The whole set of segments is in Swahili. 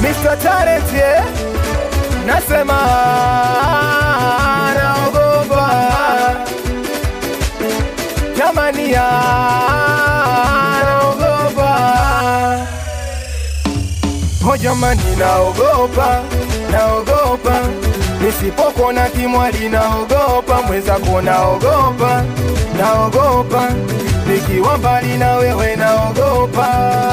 Mr. Talent yeah. Nasema naogopa jamani, ya naogopa ho jamani, naogopa naogopa nisipokona kimwali, naogopa mwenzako, naogopa naogopa nikiwa mbali na wewe, naogopa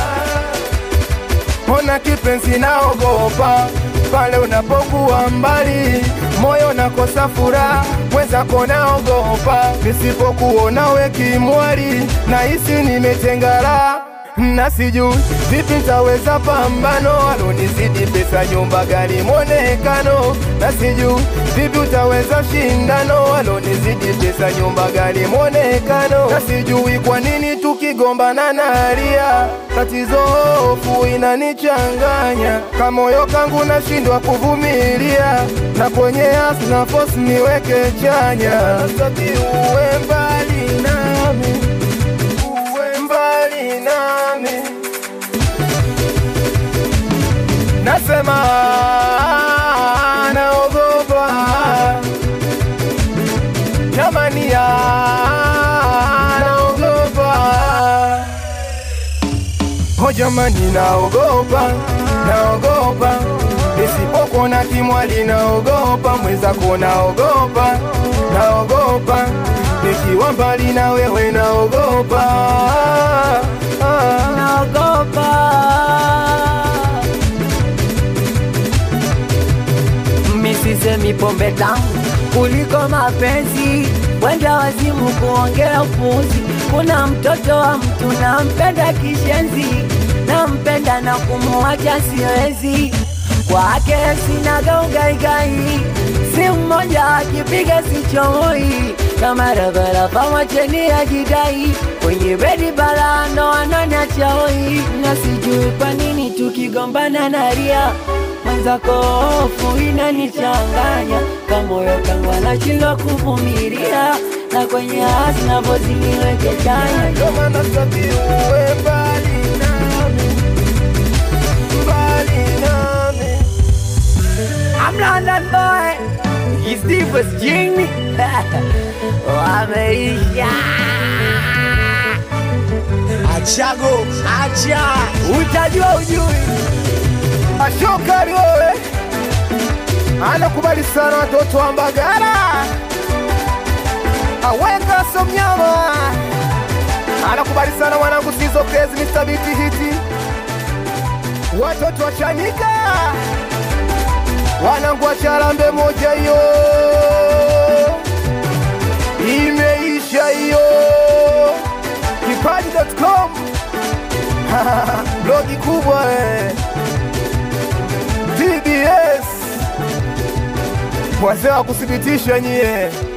Ona kipenzi, naogopa pale unapokuwa mbali, moyo nakosa furaha, mwenzako naogopa nisipokuona we kimwali, nahisi nimetengara na sijui vipi nitaweza pambano, alonizidi pesa, nyumba, gari, mwonekano, na sijui vipi utaweza shindano, alonizidi pesa, nyumba, gari, mwonekano, na sijui kwa nini tukigombana nalia, tatizo hofu inanichanganya, kamoyo kangu nashindwa kuvumilia, na kwenye hasi na force niweke chanya, sitaki uwe mbali nami uwe mbali nami, nasema naogopa jamani, ya naogopa ho jamani, naogopa naogopa nisipokona kimwali, naogopa mwenzako, naogopa naogopa nikiwa mbali na wewe, naogopa ah. naogopa misisemi pombe tamu kuliko mapenzi, wenda wazimu kuongea upuzi. Kuna mtoto wa mtu nampenda kishenzi, nampenda na kumuacha siwezi, kwake sinaga ugaigai, si mmoja akipiga sichomoi kama rabaraba macheni ya jidai kwenye bedi bala ndo ananiacha hoi, na sijui kwa nini tukigombana nalia mwenzako hofu inanichanganya, kamoyo kangu anashindwa kuvumilia, na kwenye hasi navoziniweke chanya Ndio maana sitaki uwe mbali nami, mbali nami. I'm London boy, he's deepest jing wameisha Achago, acha. utajua ujui Ashokari wewe anakubali sana watoto wa Mbagala, aweka somnyama anakubali sana mwanangu sizo kezi Mr. Biti hiti watoto wa Chanika wanangu wa Charambe moja hiyo imeisha hiyo kipaji.com blogi kubwa eh. TBS wazee wa kuthibitisha nyie